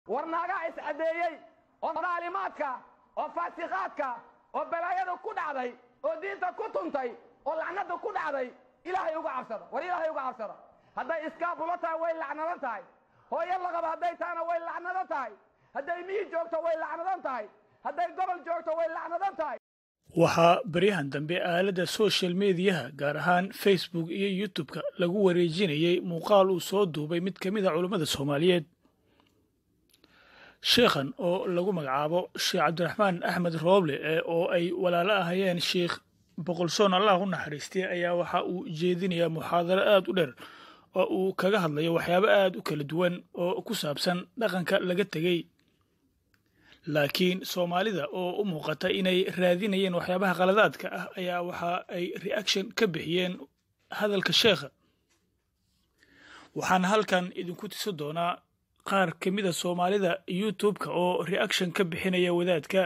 war naagaa iscadeeyey oo daalimaadka oo faasiqaadka oo balaayada ku dhacday oo diinta ku tuntay oo lacnada ku dhacday ilaahay uga cabsada war ilaahay uga cabsada hadday iskaabulo tahay way lacnadan tahay hooyo laqaba hadday tahana way lacnadan tahay hadday miyi joogto way lacnadan tahay hadday gobol joogto way lacnadan tahay waxaa baryahan dambe aaladda social mediyaha gaar ahaan facebook iyo youtube-ka lagu wareejinayey muuqaal uu soo duubay mid ka mid a culummada soomaaliyeed sheekhan oo lagu magacaabo sheekh cabdiraxmaan axmed rooble ee oo ay walaalo ahayeen sheikh boqolsoon allah u naxariistay ayaa waxa uu jeedinayaa muxaadaro aad u dheer oo uu kaga hadlayo waxyaabo aad u kala duwan oo ku saabsan dhaqanka laga tegey laakiin soomaalida oo u muuqata inay raadinayeen waxyaabaha qaladaadka ah ayaa waxa ay reaction ka bixiyeen hadalka sheekha waxaana halkan idinku tusi doonaa qaar ka mida soomaalida youtube-ka oo reaction ka bixinaya wadaadka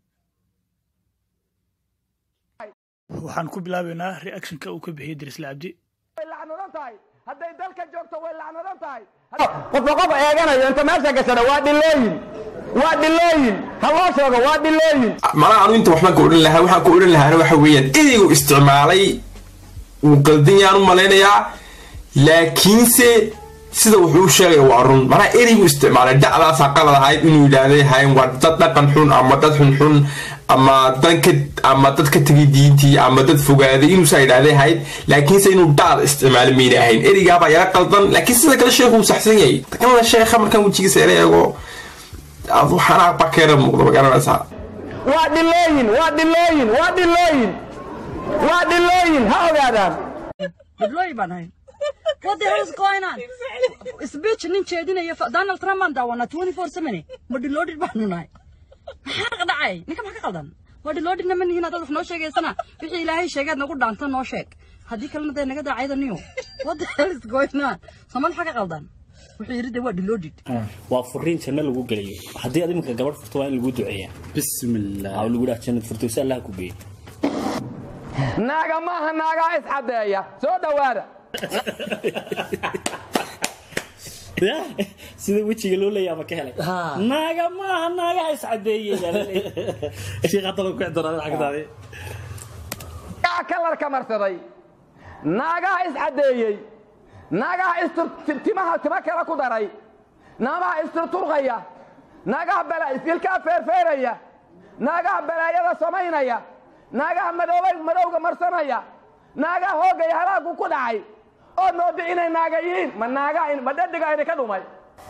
waxaan ku bilaabaynaa reactionka uu ka bixiyey dirisle cabdi way lacnadan tahay hadday dalka joogto way lacnadan tahay qofka qof eeganayo inta meesha gashada waa dhilooyin waa dhilooyin ha loo sheego waa dhilooyin malaha anu inta waxbaan ka odhan lahaa waxaan ka odhan lahaana waxa weeyaan ereygu isticmaalay wuu qaldan yaan u malaynayaa laakiinse sida wuxuu u sheegaya waa run malaha ereygu isticmaalay dhacdaasaa qalad ahayd inuu yidhaahday hayn waa dad dhaqan xun ama dad xunxun ama danka ama dad ka tegay diintii ama dad fogaaday inuusaa yidhaahday ahayd laakiinse inuu dhacda isticmaalo mayna ahayn ereygaabaa yara qaldan laakiin sida kale sheekhu uu saxsan yahay takanada sheekha markaan wejigiisa ela eego waxaana bakeera muuqda ma garanaysaa waa dhilooyin waa dhilooyin waa dhilooyin waa dhilooyin ha ogaadaan Deploy baan ahay. What the hell is going on? Speech nin jeedinaya fa- Donald Trump aan daawana 24/7 ma deloaded baanu nahay. Maxaa ka dhacay? Ninka maxaa ka qaldan? Waa deloaded na manihiin adoo wax noo sheegaysana. Wixii Ilaahay sheegay nagu dhaanta noo sheeg. Haddii kalena dee naga daacayda niyo. What the hell is going on? Somal maxaa ka qaldan? Wuxuu yiri dee waa deloaded. waa furiin janno lagu geliyo haddii aad iminka gabadh furto waa in lagu duceeyaa bismillah aa lagu dhaha jannad furto si allah ku geeyo naaga maaha naagaa iscadeeya soo dhowaada sida wejiga loo leeyahay ama ka helay naaga maaha naagaha iscadeeyey sheekh hadda lagu kici doonaa xagdaadi yaa kalarka marsaday naagaha iscadeeyey naagaha istur timaha tima kale ku daray naagaha isturturqaya naagaha bala isilkaa feerfeeraya naagaha balaayada samaynaya naagaha madoobay madowga marsanaya naagaha hoogaya halaagu ku dhacay oo mooda inay naaga yihiin ma naaga ma dhadhiga idinka dhumay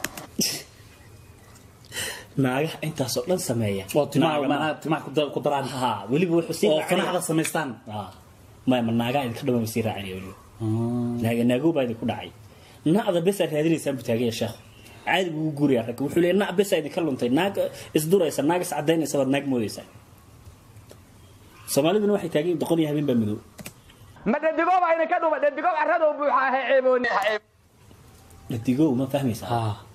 naagaha intaasoo dhan sameeya oo timaha Naaga macnaha timaha ku dar- ku daraan ha weliba wuxuu sii oo raacinaya. fanaxda samaystaan Ha. maya ma naagaha idinka dhama sii raacinaya weliba naaga naagow baa idinku dhacay nacda bes aad raadinaysaan buu taagaya sheekh caadi buu u guuraya ragga wuxuu leeyahay nac bes aa idinka luntay naag isduraysa naag iscadaynaysa baad naag moodaysaa soomaaliduna waxay taagan yihiin doqon iyo habeen baa madow ma dhadhigooba idinka dhumay dhadhigow carradoo buuxa ahe ceebooni dhadigow ma fahmaysaa ha